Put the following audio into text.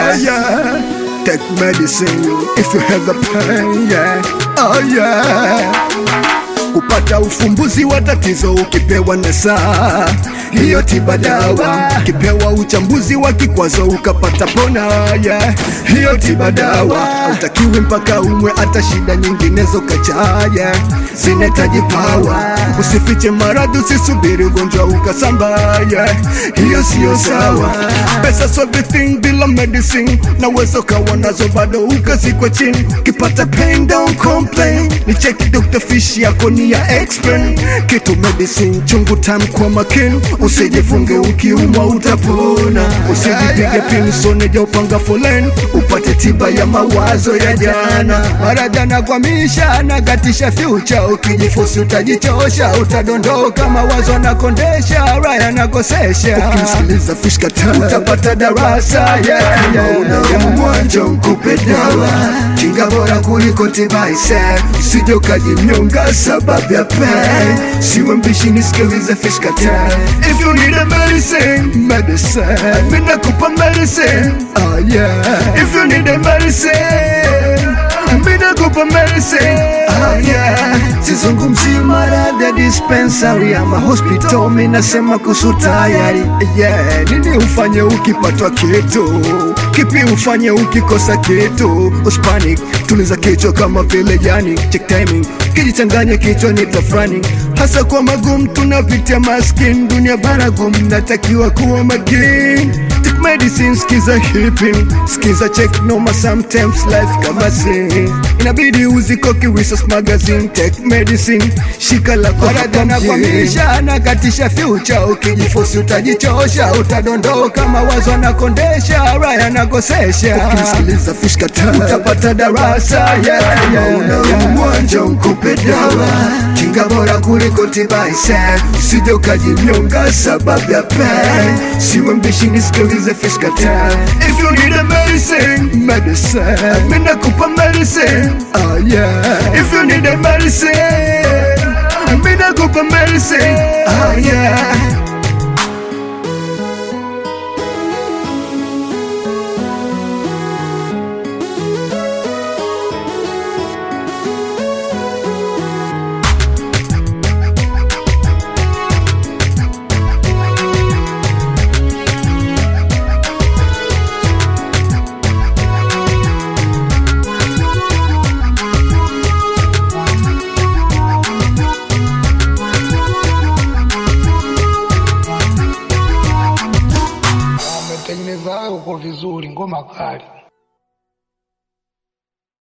Oh yeah. Take medicine if you have a pain, yeah. Oh yeah. Kupata ufumbuzi wa tatizo ukipewa na saa hiyo tiba dawa, ukipewa uchambuzi wa kikwazo ukapata pona, yeah. hiyo tiba dawa. Hautakiwi mpaka umwe hata shida nyinginezo kachaya, zinahitaji pawa. Usifiche maradhi, usisubiri ugonjwa ukasamba, yeah. hiyo siyo sawa. Pesa so everything bila medicine, naweza ukawa nazo bado ukazikwa chini. Ukipata pain don't complain, ni cheki Dr. Fish yako ni ya expert. Kitu medicine chungu tamu kwa makini, usijifunge ukiumwa utapona. Usijipige pinsone ja upanga foleni, upate tiba ya mawazo ya jana. Maradhi anakwamisha nakatisha future, ukijifusi utajichosha, utadondoka mawazo anakondesha, raya anakosesha. Ukimsikiliza Fish Kata utapata darasa yeah, yeah. Una mwanjo nkupe dawa, kinga bora kuliko tiba ise, usije ukajinyonga sababu ya pain. Siwe mbishi nisikilize Fish Kata. If you need a medicine, medicine, mimi nakupa medicine. Oh yeah. If you need a medicine, mimi nakupa medicine. Oh yeah. Sizungumzi maradhi ya dispensary ama hospital, mimi nasema kuhusu tayari. Yeah, nini ufanye ukipatwa kitu? Kipi ufanye ukikosa kitu? Uspanic, tuliza kichwa kama vile jani, check timing, kijichanganya kichwa ni tafrani, hasa kwa magumu tunapitia maskin, dunia baragumu, natakiwa kuwa makini. Take medicine, skiza hipping, skiza check noma, sometimes life kama sin, inabidi uzikoki resource magazine. Take medicine, shika la maradhi anakwamisha, anakatisha future, ukijifosi utajichosha, utadondoka mawazo anakondesha, raya anakosesha. Ukimsikiliza Fish Kata utapata darasa yeah, yeah. Una mwanjo nkupe dawa, kinga bora kuliko tiba ise, usije ukajinyonga sababu ya pain. Siwe mbishi nisikilize Fish Kata. If you need a medicine, medicine, mimi nakupa medicine. Oh yeah. If you need a medicine, mimi nakupa medicine. Oh yeah. Wametengeneza uko vizuri, ngoma kali.